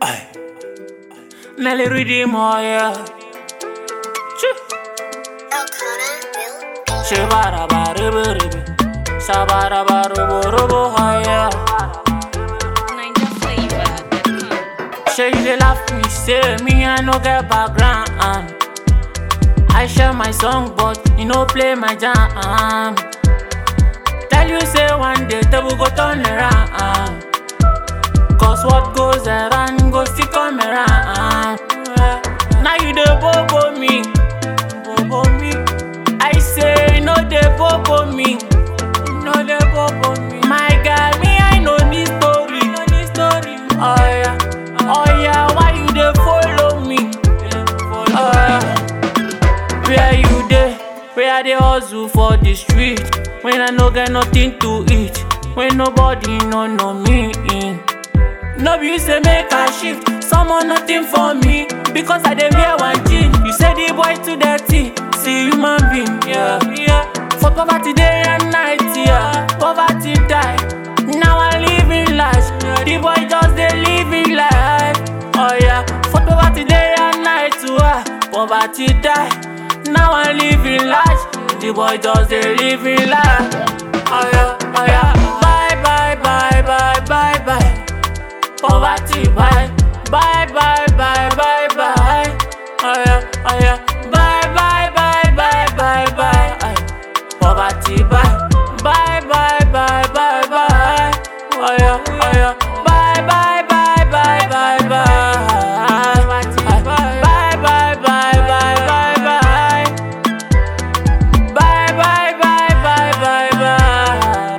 Ay. Nelly redeem oh yeah. Choo. Shabara bara bara Shabara bara bara oh yeah. Shay they laugh me say me I no get background. I share my song but you no play my jam. Tell you say one day table go turn around. Cause what goes around go still come around. Now you dey bobo me, bobo me. I say no dey bobo me, no dey bobo me. My guy, me I know this story, know this story. Oh yeah, oh yeah, why you dey follow me? Oh yeah. Where you dey? Where I dey hustle for the street? When I no get nothing to eat, when nobody no know me in. No be you say make I shift, someone nothing for me because I dey wear one jean. You say the boy too dirty, see human being, yeah, yeah. For poverty day and night, yeah, poverty die. Now I living life, the boy just dey living life, oh yeah. For poverty day and night, yeah, poverty die. Now I living life, the boy just dey living life, oh yeah, oh yeah. Bye bye bye bye bye bye. Poverty, bye, bye, bye, bye, bye, bye. Oh yeah, oh yeah. Bye, bye, bye, bye, bye, bye. Aye. Poverty, bye, bye, bye, bye, bye, bye. Oh yeah, oh yeah. Bye, bye, bye, bye, bye, bye. Aye. Bye, bye, bye, bye, bye, bye. Bye, bye, bye, bye, bye, bye.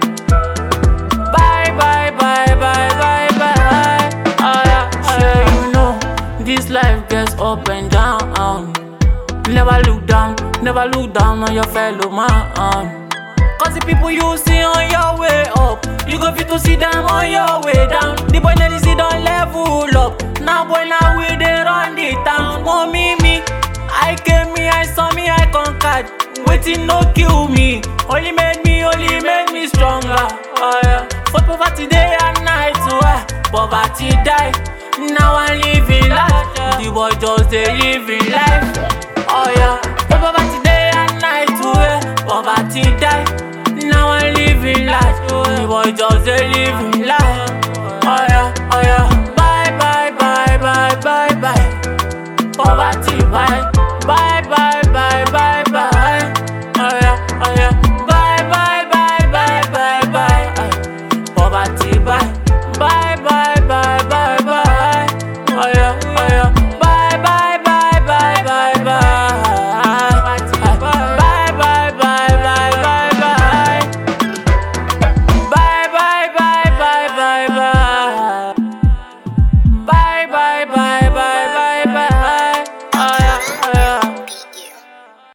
Bye bye bye bye bye bye. Oh yeah, sure you know this life gets up and down. Never look down, never look down on your fellow man. Cause the people you see on your way up, you go fit to see them on your way down. The boy now see don't level up. Now boy now we they run the town. Mommy me, I came me, I saw me, I conquered. Waiting no kill me, only made me, only made me stronger. Oh yeah, for poverty day and night, oh yeah. poverty die. Now I'm living life, the boy just they living life. Oh yeah, for poverty day and night, oh yeah. poverty die. Now I'm living life, the boy just they living life.